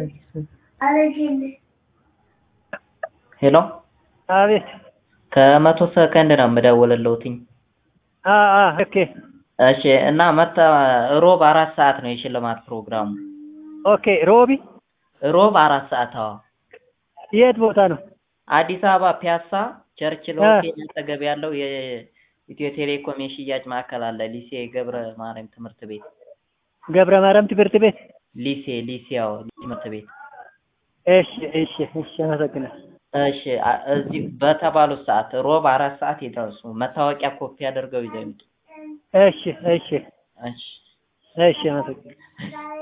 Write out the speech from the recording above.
ሄሎ አቤት ከመቶ ሰከንድ ነው የምደውልልዎትኝ። አ አ ኦኬ እሺ እና መታ ሮብ አራት ሰዓት ነው የሽልማት ፕሮግራሙ። ኦኬ ሮቢ ሮብ አራት ሰዓት አዎ። የት ቦታ ነው? አዲስ አበባ ፒያሳ ቸርችል ሆቴል አጠገብ ያለው የኢትዮ ቴሌኮም የሽያጭ ማዕከል አለ። ሊሴ ገብረ ማርያም ትምህርት ቤት ገብረ ማርያም ትምህርት ቤት። ሊሴ ሊሴ ያው ትምህርት ቤት እሺ እሺ እሺ አመሰግናለሁ። እሺ አ- እዚህ በተባሉት ሰዓት ሮብ አራት ሰዓት ይድረሱ። መታወቂያ ኮፒ አድርገው ይዘው ይምጡ። እሺ እሺ እሺ እሺ አመሰግናለሁ።